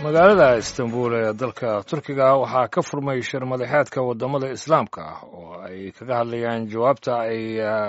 magaalada istanbul ee dalka turkiga waxaa ka furmay shir madaxeedka wadamada islaamka ah oo ay kaga hadlayaan jawaabta ay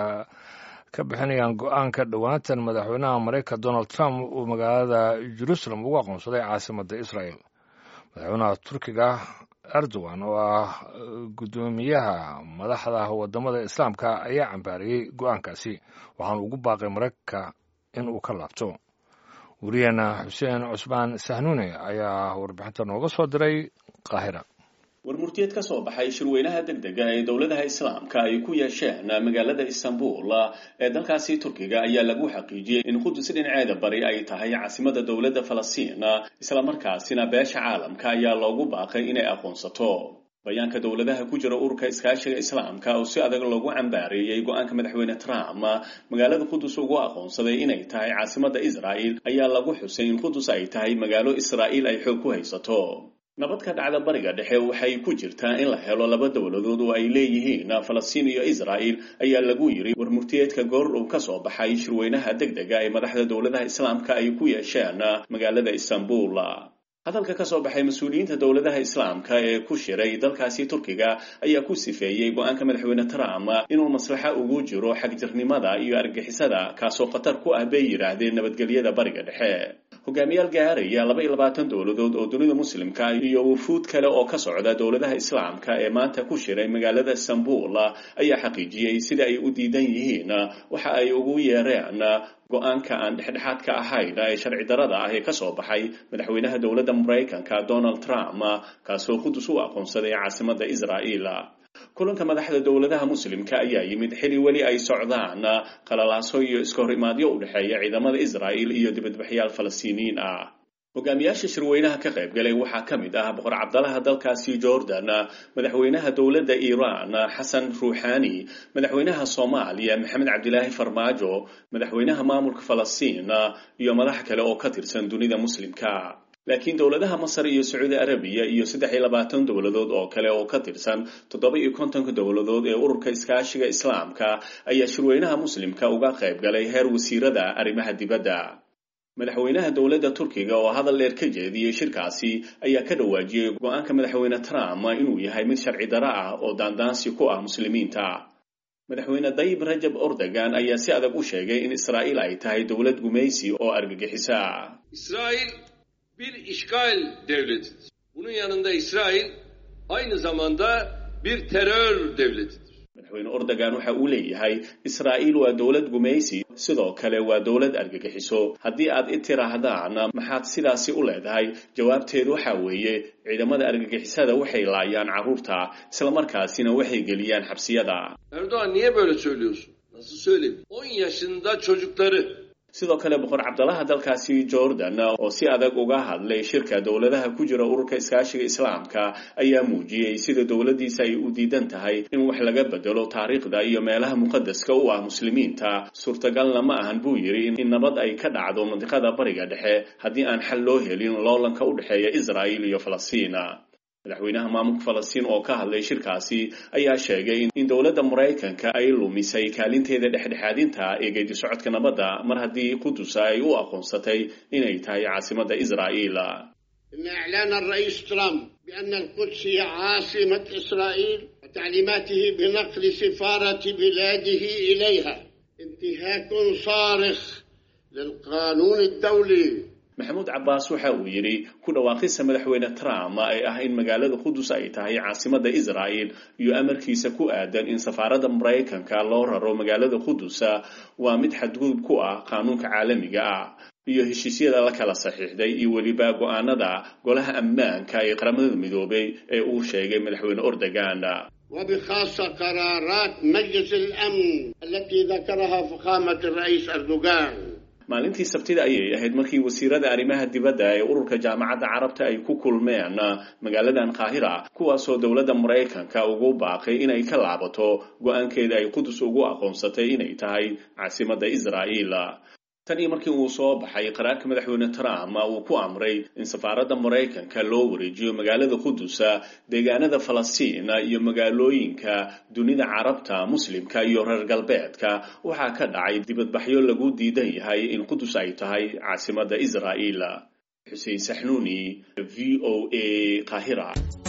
ka bixinayaan go-aanka dhowaantan madaxweynaha maraykanka donald trump uu magaalada jerusalem ugu aqoonsaday caasimadda israel madaxweynaha turkiga erdogan oo ah guddoomiyaha madaxda wadamada islaamka ayaa cambaariyey go-aankaasi waxaanu ugu baaqay maraykanka in uu ka laabto weriyeena xuseen cusmaan sahnuune ayaa warbixinta nooga soo diray qaahira warmurtiyeed ka soo baxay shirweynaha degdega ee dowladaha islaamka ay ku yeesheen magaalada istanbul ee dalkaasi turkiga ayaa lagu xaqiijiyey in qudus dhinaceeda bari ay tahay caasimada dowladda falastiin islamarkaasina beesha caalamka ayaa loogu baaqay inay aqoonsato bayaanka dowladaha ku jira ururka iskaashiga islaamka oo si adag loogu cambaareeyey go-aanka madaxweyne trump magaalada qudus ugu aqoonsaday inay tahay caasimada israa'il ayaa lagu xusay in qudus ay tahay magaalo israa'iil ay xoog ku haysato nabad ka dhacda bariga dhexe waxay ku jirtaa in la helo laba dowladood oo ay leeyihiin falastiin iyo israa'il ayaa lagu yiri warmurtiyeedka goor uu ka soo baxay shirweynaha degdega ee madaxda dowladaha islaamka ay ku yeesheen magaalada istanbul hadalka ka soo baxay mas-uuliyiinta dowladaha islaamka ee ku shiray dalkaasi turkiga ayaa ku sifeeyey go-aanka madaxweyne trump inuu maslaxa ugu jiro xagjirnimada iyo argixisada kaasoo khatar ku ah bay yidhaahdeen nabadgelyada bariga dhexe hogaamiyaal gaaraya laba iyo labaatan dowladood oo dunida muslimka iyo wufuud kale oo ka socda dowladaha islaamka ee maanta ku shiray magaalada istanbul ayaa xaqiijiyey sida ay u diidan yihiin waxa ay ugu yeereen go-aanka aan dhexdhexaadka ahayn ee sharci darada ah ee ka soo baxay madaxweynaha dowladda maraykanka donald trump kaasoo qudus u aqoonsaday caasimada israa'iil kulanka madaxda dowladaha muslimka ayaa yimid xili weli ay socdaan qalalaaso iyo iskahorimaadyo u dhexeeya ciidamada israa'il iyo dibadbaxyaal falastiiniyiin ah hogaamiyaasha shirweynaha ka qaybgalay waxaa ka mid ah boqor cabdalaha dalkaasi jordan madaxweynaha dowladda iiraan xasan ruuxani madaxweynaha soomaaliya maxamed cabdilaahi farmaajo madaxweynaha maamulka falastiin iyo madax kale oo ka tirsan dunida muslimka laakiin dowladaha masar iyo sacuudi arabiya iyo saddex iyo labaatan dowladood oo kale oo ka tirsan toddoba iyo kontonka dowladood ee ururka iskaashiga islaamka ayaa shirweynaha muslimka uga qayb galay heer wasiirada arrimaha dibadda madaxweynaha dowladda turkiga oo hadal dheer ka jeediyey shirkaasi ayaa ka dhawaajiyey go-aanka madaxweyne trump inuu yahay mid sharci daro ah oo daandaansi ku ah muslimiinta madaxweyne dayib rajab ordogan ayaa si adag u sheegay in israa'iil ay tahay dowlad gumaysi oo argagixisa bir işgal devletidir. Bunun yanında İsrail aynı zamanda bir terör devletidir. madaxweyne ordogan waxa uu leeyahay israa'iil waa dowlad gumaysi sidoo kale waa dowlad argagixiso haddii aad i tiraahdaan maxaad sidaasi u leedahay jawaabteedu waxa weeye ciidamada argagixisada waxay laayaan carruurta islamarkaasina waxay geliyaan xabsiyada Erdoğan niye böyle söylüyorsun? Nasıl söyleyeyim? 10 yaşında çocukları sidoo kale boqor cabdalaha dalkaasi jordan oo si adag uga hadlay shirka dowladaha ku jira ururka iskaashiga islaamka ayaa muujiyey sida dowladdiisa ay u diidan tahay in wax laga bedelo taariikhda iyo meelaha muqadaska u ah muslimiinta suurtagalna ma ahan buu yidhi in nabad ay ka dhacdo mandiqada bariga dhexe haddii aan xal loo helin loolanka u dhexeeya israa'il iyo falastiin madaxweynaha maamulka falastiin oo ka hadlay shirkaasi ayaa sheegay in dowladda maraykanka ay lumisay kaalinteeda dhexdhexaadinta ee geedi socodka nabadda mar haddii qudusa ay u aqoonsatay inay tahay caasimadda israa'iil إن إعلان الرئيس ترامب بأن القدس هي عاصمة إسرائيل وتعليماته بنقل سفارة بلاده إليها انتهاك صارخ للقانون الدولي maxamuud cabbaas waxa uu yidhi ku dhawaaqista madaxweyne trump ay ah in magaalada qudus ay tahay caasimadda israa'il iyo amarkiisa ku aadan in safaaradda maraykanka loo raro magaalada qudus waa mid xadgudub ku ah qaanuunka caalamiga ah iyo heshiisyada la kala saxiixday iyo weliba go-aanada golaha ammaanka ee qaramada midoobay ee uu sheegay madaxweyne ordogan وبخاصة قرارات مجلس الأمن التي ذكرها فخامة الرئيس أردوغان maalintii sabtida ayay ahayd markii wasiirada arrimaha dibadda ee ururka jaamacadda carabta ay ku kulmeen magaaladan qaahira kuwaasoo dowladda maraykanka ugu baaqay inay ka laabato go-aankeeda ay qudus ugu aqoonsatay inay tahay caasimadda israa'iil tan iyo markii uu soo baxay qaraarka madaxweyne trump uu ku amray in safaaradda maraykanka loo wareejiyo magaalada qudusa deegaanada falastiin iyo magaalooyinka dunida carabta muslimka iyo reer galbeedka waxaa ka dhacay dibadbaxyo lagu diidan yahay in qudus ay tahay caasimadda israa'iil xuseen saxnuuni v o a qaahira